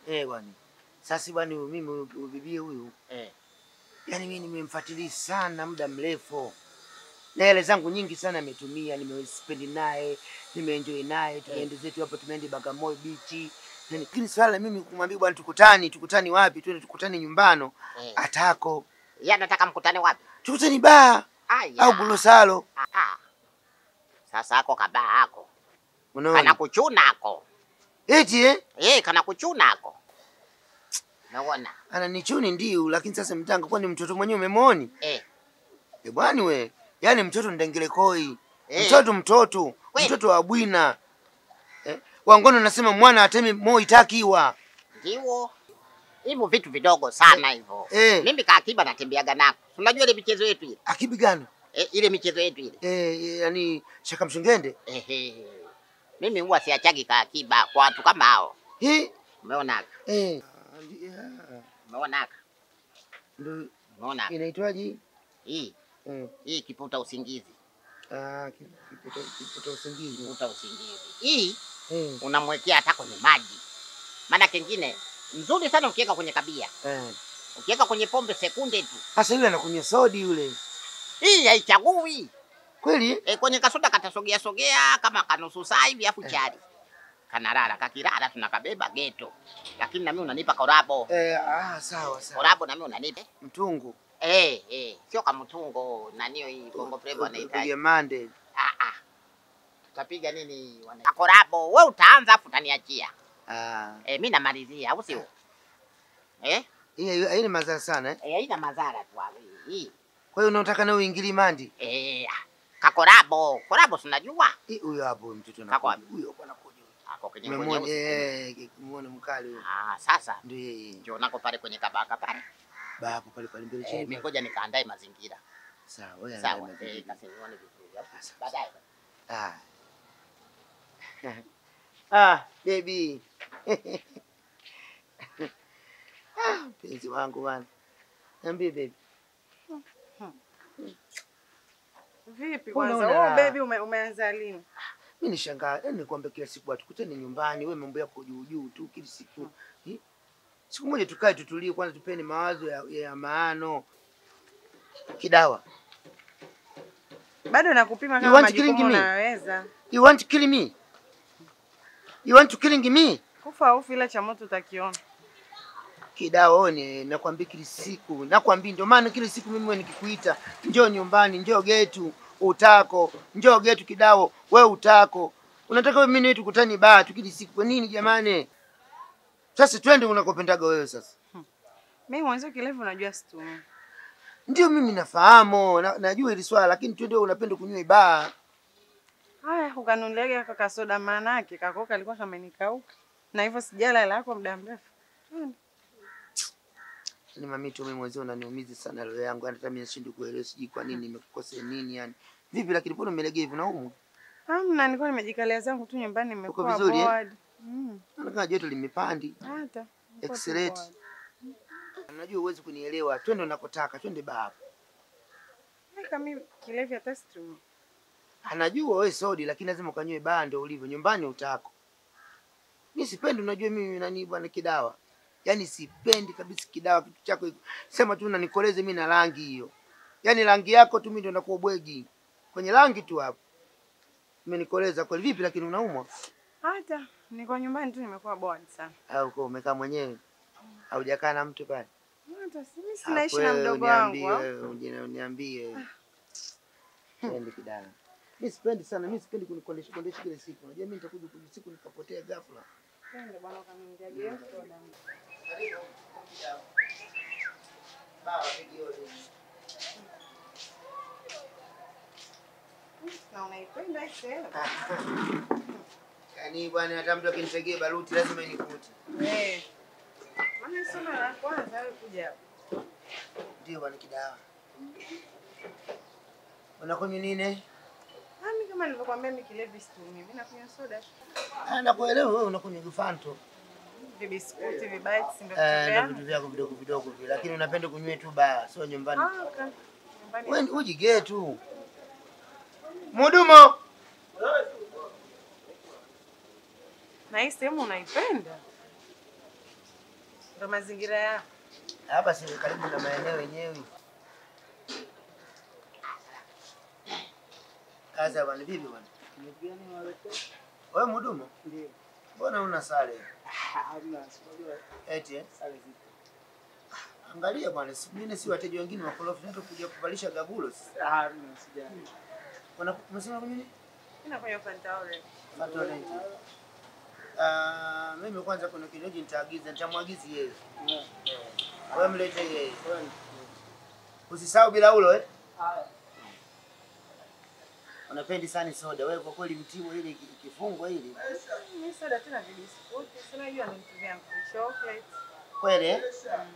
Eh bwana. Sasa bwana huyu mimi huyu huyu bibi huyu Eh. yaani mimi nimemfuatilia sana muda mrefu. Na hela zangu nyingi sana ametumia, nimespendi naye, nimeenjoy naye, tumeende zetu hapo tumeende Bagamoyo beach. Na lakini swala la mimi kumwambia bwana tukutani, tukutani wapi? Twende tukutani nyumbano. Eh. Atako. Yeye anataka mkutane wapi? Tukutani baa Aya. au Bulosalo. Ah, ah. Sasa ako kabaa ako. Kana Unaona? kuchuna ako. Eti eh? Eh, kana kuchuna ako. Naona. Ananichuni ndio, lakini sasa mtanga kwani mtoto mwenyewe umemwoni? Eh. Eh bwani we. Yaani mtoto ndengele koi. Eh. Mtoto mtoto, Kweli? mtoto wa bwina. Eh? Wangoni unasema mwana atemi moi takiwa. Ndio. Hivyo vitu vidogo sana hivyo. Eh. Mimi kaakiba natembeaga nako. Unajua ile michezo yetu ile? Akibigano. Eh, ile michezo yetu ile. Eh, eh, yani shaka mshungende. Ehe. Mimi huwa siachagi kaakiba kwa watu kama hao. Hii Umeona? eh yeah. Umeona? Ndio Umeona? inaitwaje? Hii, Eh. hii kiputa usingizi. Ah, ki- kiputo kiputo usingizi. Kiputa usingizi. Hii Eh. unamwekea hata kwenye maji. Maana kengine mzuri sana ukiweka kwenye kabia. Eh. Ukiweka kwenye pombe sekunde tu. Sasa yule anakunywa sodi yule. Hii haichagui. Kweli? E, kwenye kasoda katasogea sogea kama kanusu saa hivi afu chari. Kanarara, kakirara tunakabeba geto. Lakini na mimi unanipa korabo. Eh, ah, sawa sawa. Korabo na mimi unanipa. Mtungu. Eh, eh, sio kama mtungo na niyo hii Bongo Flava wanahitaji. Piga mande. Ah ah. Tutapiga nini wana? Korabo, wewe utaanza afu utaniachia. Ah. Eh, mimi namalizia au sio? Eh? Hii haina madhara sana eh. Eh, haina madhara tu hapo hii. Kwa hiyo unataka na uingili mandi? Eh, ah, kakorabo. Korabo tunajua. Eh, Huyo hapo mtoto Kako anakuja. Huyo hapo anakuja. Ako kwenye Umemwona kwenye. eh, muone mkali huyo. Ah, sasa Ndio yeye. ndio nako pale kwenye kabaka pale. Babu pale pale mbele Eh, chini. mimi ngoja nikaandae mazingira. Sawa, wewe Sawa, angalia eh, mazingira. kasenione vizuri. hapo. Sawa. Baadaye. Ah. ah, baby. ah, mpenzi wangu bwana. Niambie baby. Vipi Mbona kwanza? una Wewe raha? baby ume, umeanza lini? Mimi nishangaa, yaani nikwambia kila siku atukutane nyumbani, wewe mambo yako juu juu tu kila siku. Hi? Siku moja tukae tutulie kwanza tupeni mawazo ya, ya maano. Kidawa. Bado nakupima You kama want majukumu killing me? unaweza. You want to kill me? You want to killing me? Kufa ufi ila cha moto utakiona. Kidawa one, nakwambia kila siku, nakwambia ndio maana kila siku mimi wewe nikikuita, njoo nyumbani, njoo getu, utako, njoo getu kidawo, wewe utako. Unataka wewe mimi na wewe tukutane baa tu kila siku. Kwa nini jamani? Sasa twende unakopendaga wewe sasa. Mimi mwanzo kilevu unajua situmii. Ndio mimi nafahamu, na, najua hili swala lakini twende wewe unapenda kunywa baa. Haya, ukanunuliaga kaka soda maana yake kako kalikuwa kamenikauka. Na hivyo sijala hela yako muda mrefu. Ni mami tu mimi mwenzio unaniumiza sana roho yangu, hata mimi nashindwa kuelewa sijui kwa nini nimekukosea nini yani. Vipi lakini mbona umelegea hivi na humu? Hamna, nilikuwa nimejikalia zangu tu nyumbani nimekuwa vizuri, eh? bored. Mm, Naona joto limepandi. hata. niko tu Excellent. bored. Najua huwezi kunielewa. Twende unakotaka, twende baa. Kaka mimi kilevi hata situmii. Anajua wewe sodi lakini lazima ukanywe baa ndio ulivyo. Nyumbani utako. Mimi sipendi unajua mimi nani bwana kidawa. Yaani sipendi kabisa kidawa kitu chako hiko. Sema tu unanikoleze mimi na rangi hiyo. Yaani rangi yako tu mimi ndio nakuwa bwegi. Kwenye rangi tu hapo. Umenikoleza kweli vipi lakini unaumwa? Hata niko nyumbani tu nimekuwa bored sana. Au uko umekaa mwenyewe? Haujakaa na mtu pale? Hata si mimi Ah, sinaishi na wewe mdogo wangu. uniambie, au? wewe uje- Uniambie. Twende kidawa. Mimi sipendi sana, mimi sipendi kunikondesha kondesha kila siku. Unajua mimi nitakuja kuja siku nikapotea ghafla. Twende bwana ukaniambia game soda. Na unaipenda hii sehemu? Yaani bwana hata mtu akinitegea baruti lazima inikute. Eh. Maana hii soda la kwanza wewe kuja hapa. Ndio bwana kidawa. Unakunywa nini? Ah, mimi kama nilivyokuambia mimi kilevi situmii. Mimi nakunywa soda. Ah, nakuelewa wewe unakunywa Gufanto. Vibiskuti, vibites ndio Eh, vitu na vyangu. vitu vyako vidogo vidogo vile, lakini unapenda kunywa tu baa, sio nyumbani. Ah, okay. Nyumbani. Wewe ujigee tu. Mudumo. Na hii sehemu unaipenda? Ndo mazingira ya Hapa si karibu na maeneo yenyewe. Kaza bwana, vipi bwana? Wewe mhudumu? Ndio. Mbona una sare? Hamna, sijui Eti eh? sare zipo. Angalia bwana, siku nyingine si wateja wengine wakorofi ndio kuja kuvalisha gabulo. Hamna, sijali. Wana msema kwa nini? inakunywa Fanta orange. Fanta orange. Ah, mimi kwanza kuna kinywaji nitaagiza, nitamwagizi yeye. Yeah. Wewe mlete yeye. Wewe ni- Usisahau bila ulo eh. Haya. Unapendi sana soda. Wewe kwa kweli mtimo ile iki- ikifungwa ile. Mimi soda tena vibiskuti, si unajua ni vitu vyangu. Chocolate. Kweli eh?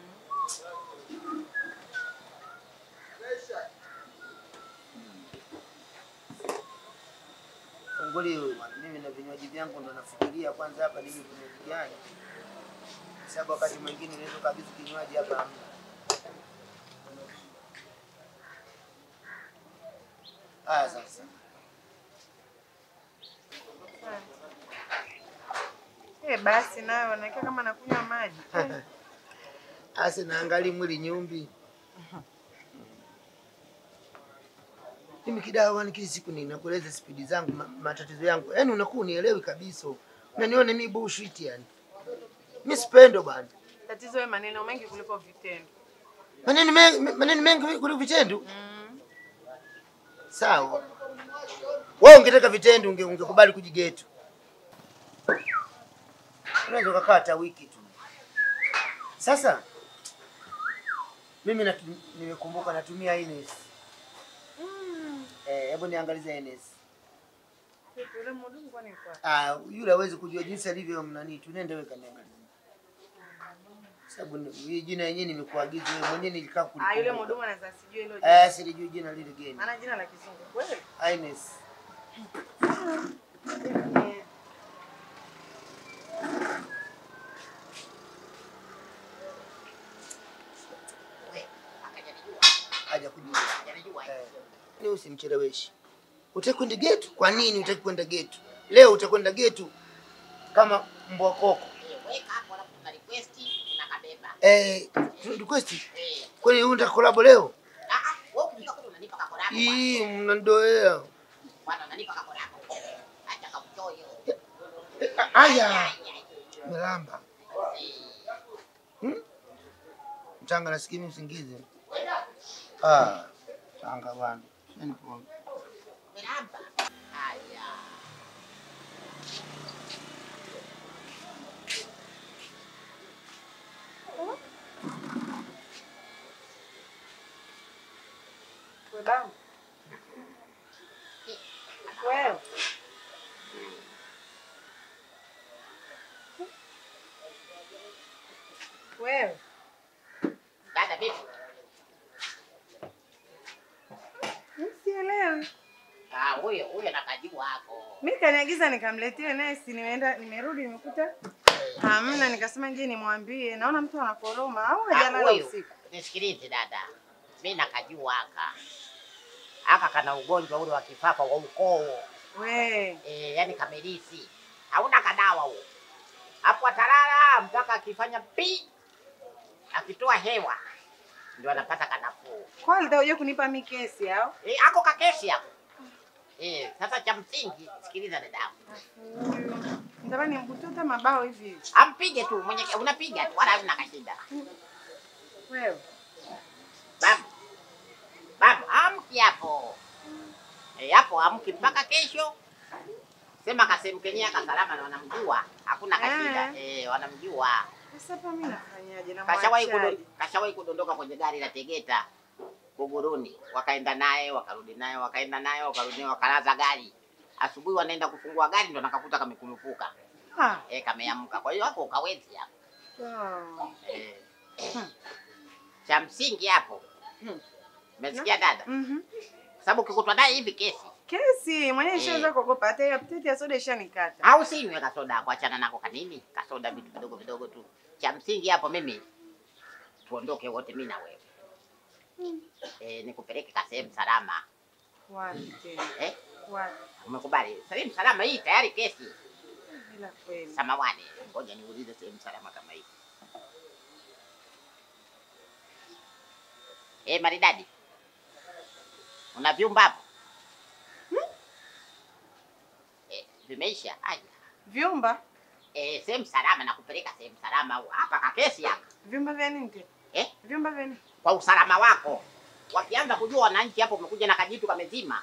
Funguli huyu bwana. Mimi na vinywaji vyangu ndo nafikiria kwanza hapa nini vinywaji gani. Sababu wakati mwingine unaweza kabisa kinywaji hapa hamna. Haya sasa. Eh, basi nayo nakia kama nakunywa maji. Eh, Ase naangali mwili nyumbi. Mimi kidawa ni kila siku ninakueleza spidi zangu ma, matatizo yangu. Yaani unakuwa unielewi kabisa. Unaniona mimi bullshit yani. Mimi sipendo bwana. Tatizo wewe maneno mengi kuliko vitendo. Maneno mengi maneno mengi kuliko vitendo. Mm. Sawa. Wewe ungetaka vitendo unge, ungekubali kujigetu. Unaweza ukakaa hata wiki tu. Sasa mimi natu, nimekumbuka natumia Ines. Mm. Eh, hebu niangalize Ines. Vipi, Yule mhudumu kwani yuko wapi? Ah, yule hawezi kujua jinsi alivyo mnani. Tunaenda wewe kaniangalie. Sababu ni- hii jina yenyewe nimekuagiza wewe mwenyewe nilikaa Ah, yule kulikumbuka. mhudumu anaweza sijui hilo jina. Eh, silijui jina lile geni. Maana jina la kizungu kweli. Ines. Eh, We, akajanijua. Haja kujua. Hajanijua. Eh, ni usimcheleweshi. Utaki kwenda getu? Kwa nini utaki kwenda getu? Leo utakwenda getu kama mbwa koko. Eh, weka hapo alafu tuna request unakabeba. Eh, tu- request. Eh. Kwani wewe unataka collab leo? Ah, ah, wewe ukifika kule unanipa kakorako. bwana. Hii mnandoea. Bwana unanipa kakorako. Acha kakuchoyo. Eh, Aya, melamba. Hmm? Mchanga nasikia mimi usingizi. Ah, changa bwana. Yaani poa. Miramba. Haya. wewe bangu. Wewe. Wewe. Dada vipi? Mimi sielewi. Ah, huyo huyo nakajua hapo. Mimi kaniagiza nikamletea naye si nimeenda nimerudi nimekuta hamna nikasema je nimwambie naona mtu anakoroma au Ah, hajalala huyo. usiku. Nisikilize dada. Mimi nakajua aka. Aka kana ugonjwa ule wa kifafa wa ukoo. We. Eh, yani kamelisi. Hauna kadawa huo. Hapo atalala mpaka akifanya pi akitoa hewa ndio anapata kanafuu. Kwa alitakuja kunipa mimi kesi au? Eh, ako kakesi hapo. Eh, sasa cha msingi sikiliza dadangu. Nitamani nimkutoa mabao hivi hivi. Ampige tu mwenye unapiga tu wala huna kashinda. Wewe. Baba. Baba, amki hapo. Eh, hapo amki mpaka kesho. Sema kasemu kenyewe kasalama na wanamjua. Hakuna kashinda. Eh, wanamjua. Sasa hapa mimi nafanyaje na Kashawahi mwachaje? kudo, kashawahi kudondoka kwenye gari la Tegeta Buguruni, wakaenda naye wakarudi naye wakaenda naye wakarudi naye wakalaza gari. Asubuhi wanaenda kufungua gari ndo nakakuta kamekulupuka. Ah. Eh, kameamka. Kwa hiyo hapo ukawezi hapo. sawa. Eh. Cha msingi hapo. Umesikia dada? Mhm. Sababu ukikutwa naye hivi kesi. Kesi mwenyewe Eh. ishaanza kuogopa hata hiyo apetiti ya soda ishanikata. Au sinywe kasoda kuachana nako kanini? Kasoda vitu vidogo vidogo tu. Cha msingi hapo mimi tuondoke wote mimi na wewe. Eh, nikupeleke ka sehemu salama. Wapi tena? Eh? Wapi? Umekubali? Sehemu salama hii tayari kesi. Bila kweli. Samawani. Ngoja niulize sehemu salama kama hii. Eh, maridadi. Una vyumba hapo? Eh, vimeisha. Aya. Vyumba? Eh, sehemu salama na kupeleka sehemu salama hapa kakesi hapa. Vyumba vya nini tena? Eh? Vyumba vya nini? Kwa usalama wako. Wakianza kujua wananchi hapo umekuja na kajitu kamezima.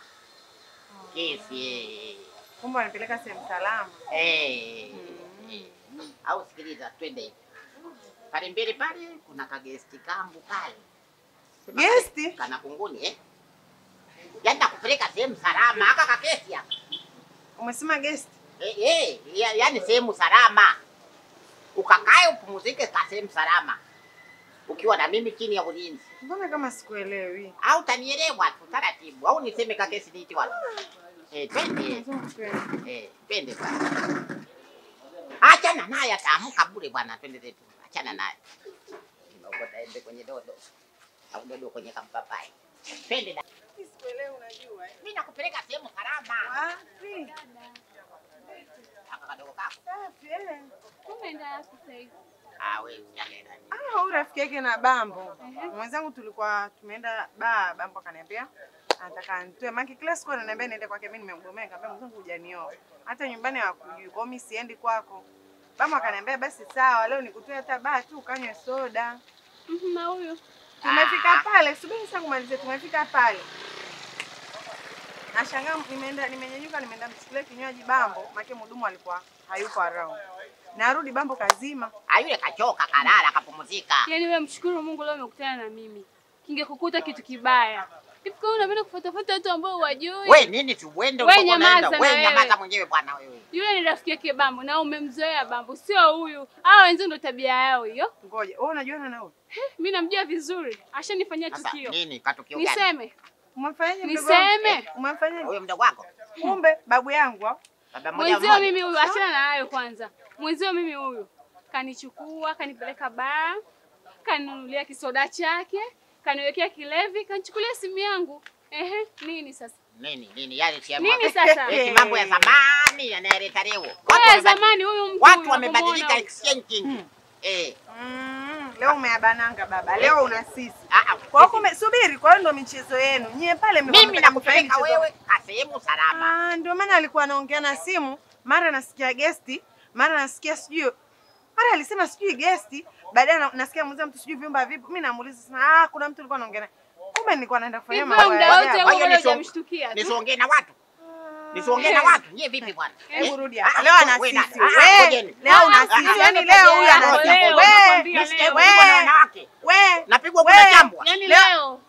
Kesi. eh. Kumbe wanipeleka sehemu salama. Eh. Eh. Au sikiliza twende hivi. Pale mbele pale kuna kagesti kambu pale. Sema Gesti? kale Kana kunguni eh. Yaani nakupeleka sehemu salama haka kakesi hapa. Umesema guest? Eh, eh, ya, yaani sehemu salama. Ukakae upumzike ka sehemu salama. Ukiwa na mimi chini ya ulinzi. Mbona kama sikuelewi? Au utanielewa tu taratibu au niseme kakesi niiti wapi? Eh, twende. Eh, twende bwana. Achana naye ataamka bure bwana, twende zetu. Achana naye. Unaokota embe kwenye dodo. Au dodo kwenye kampapai. Twende da. Sikuelewi unajua. eh. Mimi nakupeleka sehemu salama. Wapi? Aka kadogo kako. Safi eh. Umeenda wapi sasa hivi? Ah, wewe usiangalie. Ah, huyu rafiki yake na Bambo. Mwenzangu tulikuwa tumeenda baa, Bambo akaniambia anataka nitoe maki kila siku ananiambia niende kwake, mimi nimemgomea, nikamwambia mwenzangu hujanioa. Hata nyumbani hawakujui. Kwa hiyo mimi siendi kwako. Bambo akaniambia basi sawa, leo nikutoe hata baa tu ukanywe soda. Mhm, Na huyu Tumefika pale, subiri sasa kumalizie, tumefika pale. Nashangaa nimeenda nimenyanyuka nimeenda mchukulia kinywaji Bambo, maana mhudumu alikuwa hayuko around. Narudi Bambo kazima. Ah, yule kachoka kalala akapumzika. yaani wewe mshukuru Mungu leo umekutana na mimi. Kingekukuta kitu kibaya. Hivi kwa nini unapenda kufuatafuata watu ambao huwajui? We nini tu uende We ulipokuwa nyamaza unaenda. na We wewe. nyamaza mwenyewe bwana wewe. Yule ni rafiki yake Bambo na umemzoea Bambo, sio huyu. Hao wenzao ndo tabia yao hiyo. Ngoja, wewe unajuana na huyo? Mimi namjua vizuri. Ashanifanyia Sasa tukio. nini katukio gani? Niseme. Umemfanyaje mdogo wangu? Niseme. Eh, Umemfanyaje? Huyo mdogo wako? Kumbe babu yangu au? Baba mmoja Mwenzio mmoja. mimi huyu, achana na hayo kwanza. Mwenzio mimi huyu kanichukua, kanipeleka baa, kaninunulia kisoda chake, kaniwekea kilevi, kanichukulia simu yangu. Ehe, nini sasa? Nini nini yale si ya Nini mwaka. sasa? Eti mambo ya zamani yanayoleta leo. Watu Wewe wamebadilika. zamani huyu mtu Watu huyu wamebadilika unamuona exchanging. Eh. Mm, leo umeabananga baba. Leo una sisi. Ah ah. Kwa hiyo kume subiri, kwa hiyo ndo michezo yenu. Nyie pale mlikuwa Mimi mnataka kufanya nakupeleka michezo. wewe ka sehemu salama. Ah, ndio maana alikuwa anaongea na simu, mara nasikia gesti, mara nasikia sijui mara alisema sijui gesti, baadaye na- nasikia muuza mtu sijui vyumba vipo. Mimi namuuliza sana, ah, kuna mtu alikuwa anaongea naye. Kumbe nilikuwa naenda kufanya Hivyo mambo muda ya wote ajabu. Kwa hiyo wewe nisio- hujamshtukia tu. Nisiongee na watu. Nisiongee na watu. Nyie vipi bwana? Hebu rudi Ah, hapa. Leo ana we sisi. na- ah, ah, We, ngojeni. leo una Ah, sisi. ah, Yaani ah, leo huyu ah, ana leo, sisi. We, nakwambia Mimi leo. sijapigwa na wanawake. we, Napigwa We. kuna jambwa. Yaani Leo- leo